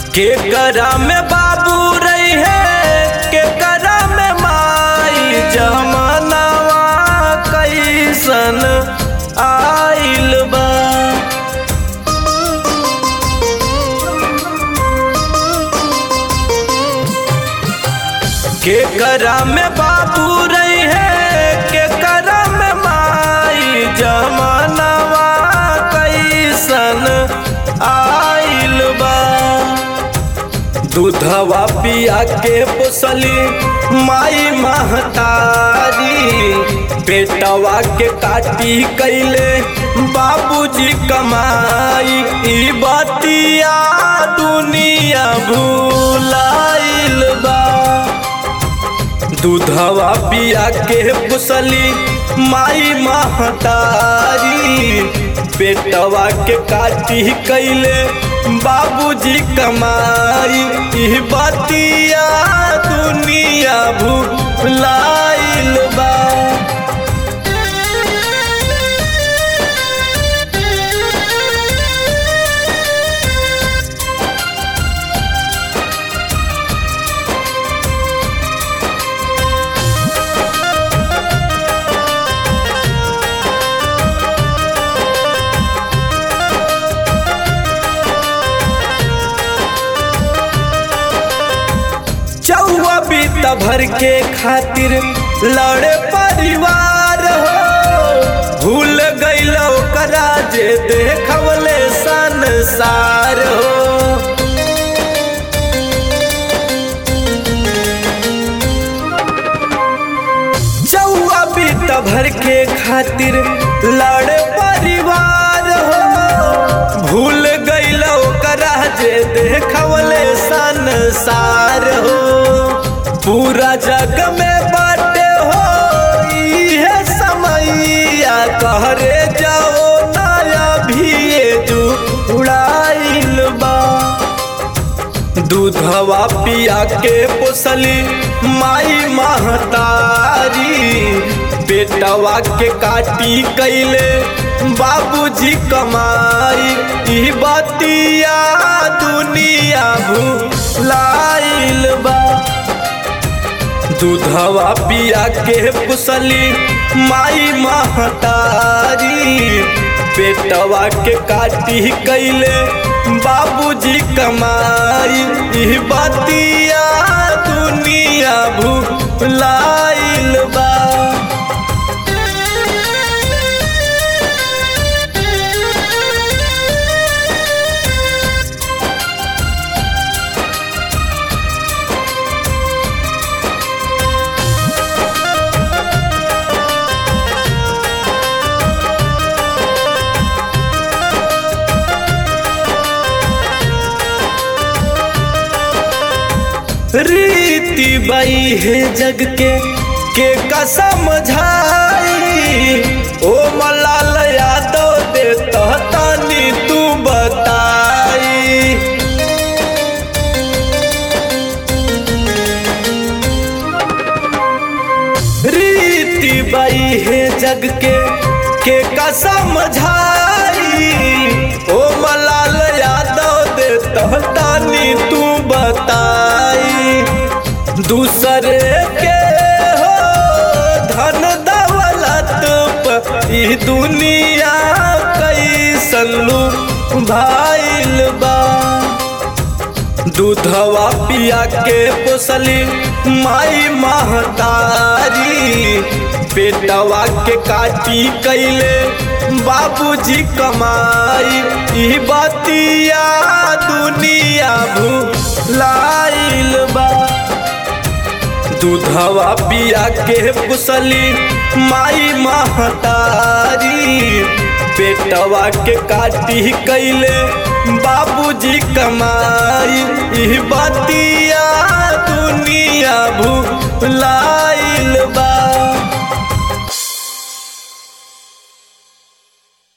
के करा में बाबू रही है के करा में माई जमनवा कैसन आइल बा के करा में बाबू रही है के करा में माई जमनवा कैसन आइल बा दूधवा पिया के पोसली माई महतारी बेटवा के काटी कैले बाबूजी कमाई ई बतिया दुनिया भूलाइल बा दूधवा पिया के पुसली माई महतारी पेटवा के काटी कैले बाबूजी कमाई ई बतिया दुनिया भूलाइल बा चौवा बीता भर के खातिर लड़े परिवार हो भूल गईल ओकरा जे देखवले संसार हो चौवा बीता भर के खातिर लड़े परिवार हो भूल गईल ओकरा जे देखवले संसार हो पूरा जग में बाटे हो इहे समैया कहरे जाओ नया भी जू उड़ाइल बा दूधवा पिया के पोसली माई महतारी बेटवा के काटी कैले बाबूजी कमाई ई बतिया दुनिया भूलाइल बा दूधवा पिया के पुसली माई महतारी बेटवा के काटी कैले बाबूजी कमाई ई बतिया दुनिया भूलाइल बा रीति बई है जग के के कसम झाई ओ मलाल यादव दे तनी तू बताई रीति बई है जग के के कसम झाई ओ मलाल यादव दे तनी तू बताई दूसरे के हो धन दौलत प ई दुनिया कैसन लू भाइल बा दूधवा पिया के पोसली माई महतारी पेटवा के काटी कैले बाबूजी कमाई ई बतिया दुनिया भूलाइल बा दूधवा पिया के पुसली माई महतारी पेटवा के काटी कैले बाबूजी कमाई ई बतिया दुनिया भूला